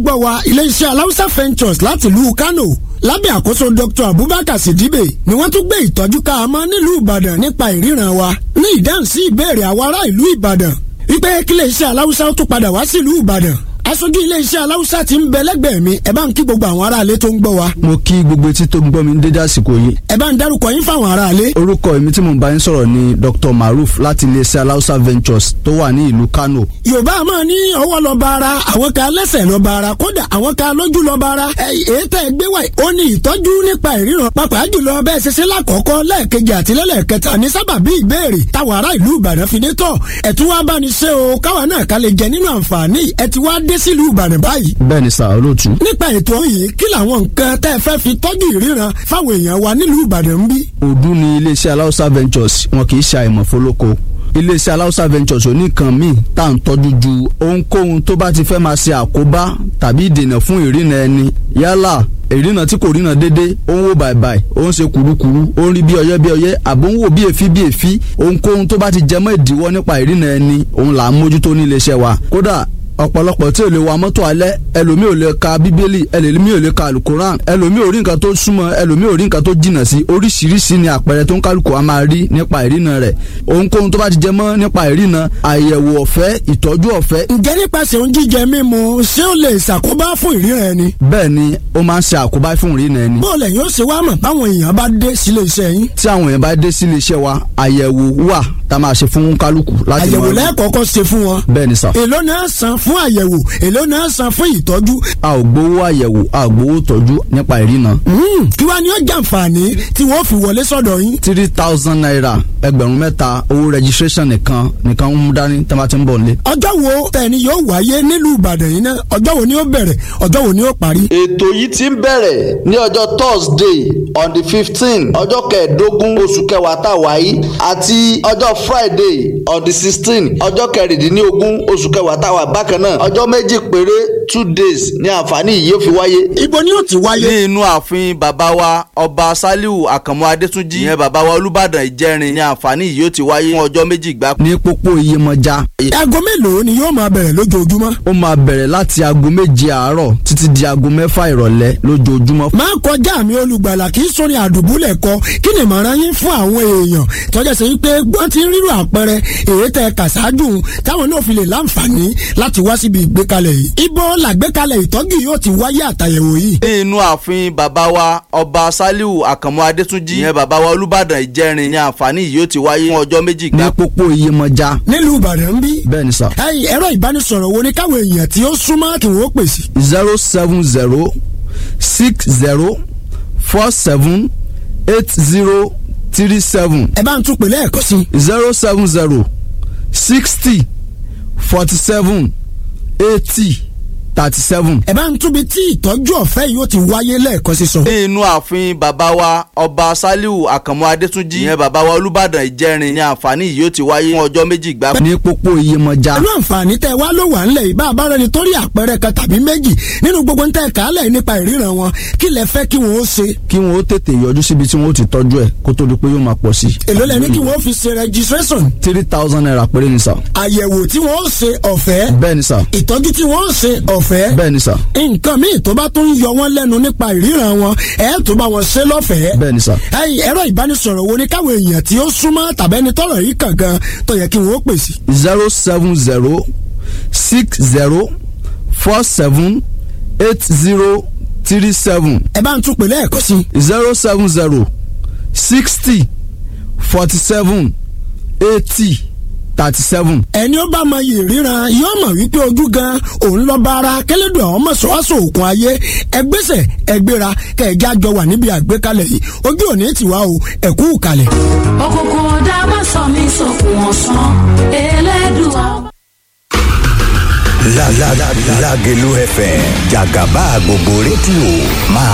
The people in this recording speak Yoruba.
gbọ́ wa iléeṣẹ́ aláùsá ventures láti ìlú Kano lábẹ́ àkóso Dr. Abubakar Sidibe ni wọ́n tún gbé ìtọ́jú ká a mọ́ nílùú Ìbàdàn nípa ìríran wa ní ìdáhùn sí ìbéèrè àwọn ará ìlú Ìbàdàn wípé kí iléeṣẹ́ aláùsá ó tún padà wá sílùú Ìbàdàn aṣojú iléeṣẹ́ aláùsá ti ń bẹ lẹ́gbẹ̀ẹ́ mi ẹ bá ń kí gbogbo àwọn aráalé tó ń gbọ́ wa. mo kí gbogbo etí tó ń gbọ́ mi ní dédé àsìkò yìí. ẹ bá ń dárúkọ yín fáwọn aráalé. orúkọ èmi tí mo bá yín sọ̀rọ̀ ni Dr. Maruf láti iléeṣẹ́ aláùsá ventures tó wà ní ìlú Kano. yorùbá máa ní ọwọ́ lọ bá ara àwọn kan lẹ́sẹ̀ lọ bá ara kódà àwọn kan lójú lọ bá ara èyí tẹ́ ẹ gbé wá ó ní ìtọ́jú nípa ìríran pàápàá jùlọ bẹ́ẹ̀ ṣe ṣe lákọ̀ọ́kọ́ lẹ́ẹ̀kejì àti lẹ́lẹ́kẹta ní sábàbí ìbéèrè táwọn ará ìlú Ìbàdàn fi dé tọ̀ ẹ̀ tún wá bá ní ṣe o káwa náà ká lè jẹ nínú àǹfààní ẹ̀ ti wá dé sílùú Ìbàdàn báyìí. bẹ́ẹ̀ ni sà olóòtú. nípa ètò yìí kí làwọn nǹkan tẹ́ ẹ fẹ́ fi tọ́jú ìríran fáwọn èèyàn wa nílùú Ìbàdàn ń bí. òdu ni iléeṣẹ́ aláùsá ventures wọn kì í ṣe àìmọ̀ fólókó iléeṣẹ́ aláùsá ventures oníkan míì tá à ń tọ́jú ju ohunkóhun tó bá ti fẹ́ máa ṣe àkóbá tàbí ìdènà fún ìrìnà ẹni yálà ìrìnà tí kò ríran dédé ó ń wò bàìbàì ó ń ṣe kùrukùru ó ń rí bí ọyẹ́ bí ọyẹ́ àbó ń wò bí èéfí bí èéfí ohunkóhun tó bá ti jẹmọ́ ìdíwọ́ nípa ìrìnà ẹni òun là ń mójútó ní iléeṣẹ́ wa kódà ọ̀pọ̀lọpọ̀ tí ò lè wa mọ́tò alẹ́ ẹlòmíì ò lè ka bíbélì ẹlòmíì ò lè ka alukoran ẹlòmíì ò rí nǹkan tó súnmọ́ ẹlòmíì ò rí nǹkan tó jìnnà sí oríṣiríṣi ni àpẹẹrẹ tó ń kálukú a máa rí nípa ìrìnà rẹ̀ ohunkóhun tó bá ti jẹ mọ́ nípa ìrìnà àyẹ̀wò ọ̀fẹ́ ìtọ́jú ọ̀fẹ́. ǹjẹ́ nípasẹ̀ oúnjẹ jíjẹ mímu ṣé ó lè ṣàkóbá fún ìríran ẹni. bẹ́ẹ̀ ni ó máa ń ṣe àkóbá fún ìrìnà ẹni. bó lẹ̀ yóò ṣe wá mọ̀ báwọn èèyàn bá dé sílé iṣẹ́ yín. tí àwọn èèyàn bá dé sílé iṣẹ́ wa àyẹ̀wò wà tá a máa ṣe fún kálukú láti àyẹ̀wò mọ̀- lẹ́ẹ̀kọ̀ọ̀kan ṣe fún wọn. bẹ́ẹ̀ ni sà. èló náà san fún àyẹ̀wò èló náà san fún ìtọ́jú. a ò gbowó àyẹ̀wò a ò gbowó tọ́jú nípa ìrìnà. Mm, kí wàá ní ó jàǹfààní tí wọ́n fi wọlé sọ́dọ̀ yín. three thousand naira ẹgbẹ̀rún mẹ́ta owó registration nìkan nìkan ń mú dání tí a bá ti ń bọ̀ nílé. ọjọ́ wo tẹ̀ni yóò wáyé nílùú Ìbàdàn yìí náà ọjọ́ wo ni ó bẹ̀rẹ̀ ọjọ́ wo ni ó parí. ètò yìí ti ń bẹ̀rẹ̀ ní ọjọ́ thursday on the fifteen ọjọ́ kẹẹ̀ẹ́dógún oṣù kẹwàá tá a wà yìí àti ọjọ́ friday on the sixteen ọjọ́ kẹrìndínlógún oṣù kẹwàá tá a wà bákan náà ọjọ́ méjì péré two days ní àǹfààní yìí yóò fi wáyé. ibo ni ó ti wáyé. ní inú ààfin bàbá wa ọba saliu àkànmú adétúnjì ìyẹn bàbá wa olùbàdàn ìjẹrin ní àǹfààní yìí yóò ti wáyé fún ọjọ́ méjì gbáko. ní pópó iyemọja. aago mélòó ni yóò máa bẹ̀rẹ̀ lójoojúmọ́. ó máa bẹ̀rẹ̀ láti aago méje àárọ̀ títí di aago mẹ́fà ìrọ̀lẹ́ lójoojúmọ́. máa kọjá mi olùgbàlà kì í sórin àdùbúlẹ̀ kọ kí ni ìmọ̀ràn yín fún àwọn èèyàn tọ́jà sí pé wọ́n ti ń rírò àpẹẹrẹ èyí tẹ kàṣáájú táwọn náà fi lè láǹfààní láti wá síbi ìgbékalẹ̀ yìí. ibo làgbékalẹ̀ ìtọ́jú yóò ti wáyé àtàyẹ̀wò yìí. ní inú ààfin bàbá wa ọba saliu àkànmú adétúnjì ìyẹn bàbá wa olùbàdàn ìjẹrin ní àǹfààní yìí yóò ti wáyé fún ọjọ́ méjì gbáko. ní pópó iyemọja. nílùú Ìbàdàn ń bí. bẹ́ẹ̀ ni sà. ẹ̀yin ẹ̀rọ ìbánisọ̀rọ̀ wo ni káwọn èèyàn tí ó súnmọ́ kí wọ́n pèsè. zero seven zero six zero four seven eight zero three seven ẹ bá ń tún pè lẹ́ẹ̀kan sí. zero seven zero sixty forty seven eighty thirty seven. ẹ bá ń túbi tí ìtọ́jú ọ̀fẹ́ yìí ó ti wáyé lẹ́ẹ̀kan sí sọ. ní inú ààfin bàbá wa ọba saliu àkànmú adétúnjì ìyẹn bàbá wa olùbàdàn ìjẹrin ní àǹfààní yìí yóò ti wáyé fún ọjọ́ méjì gbáko. ní pópó iyemọja. pẹ̀lú àǹfààní tẹ́ wá ló wà ńlẹ̀ yìí bá a bá rẹni tó rí àpẹẹrẹ kan tàbí méjì nínú gbogbo ń tẹ́ kálẹ̀ nípa ìríran wọn kí lẹ fẹ́ kí wọ́n ó ṣe. kí wọn ó tètè yọjú síbi tí wọn ó ti tọ́jú ẹ̀ kó tó di pé yóò máa pọ̀ sí. èló lẹ ní kí wọ́n ó fi ṣe registration three thousand naira péré ni sà. àyẹ̀wò tí wọ́n ó ṣe ọ̀fẹ́ bẹ́ẹ̀ ni sà. ìtọ́jú tí wọ́n ó ṣe ọ̀fẹ́ bẹ́ẹ̀ ni sà. nǹkan míì tó bá tún yọ wọ́n lẹ́nu nípa ìríran wọn ẹ̀ tó bá wọn ṣe lọ́fẹ̀ẹ́. bẹ́ẹ̀ ni sà. ẹ̀yin ẹ̀rọ ìbánisọ̀rọ̀ wo ni káwọn èèyàn tí ó súnmọ́ tàbẹ́ni tọ́rọ̀ yìí kàn gan tó yẹ kí wọ́n ó pèsè. zero seven zero six zero four seven eight zero three seven ẹ bá ń tún pè lẹ́ẹ̀kan sí. zero seven zero sixty forty seven eighty thirty seven. ẹni ó bá mọ iyì ríran yóò mọ̀ wípé ojú gan òun lọ bá ara kẹlẹ́dùn àwọn mọ̀ṣọ́wáṣọ òkun ayé ẹgbẹ́sẹ̀ ẹgbẹ́ra kẹ̀ẹ́jà jọ wà níbi àgbékalẹ̀ yìí ojú òní tiwa o ẹ̀kú kalẹ̀. òkùnkùn ọ̀dà má sọ mí sókun ọ̀sán elédùà. La la la Lágelú FM jàgàbá gbogbo rédíò máa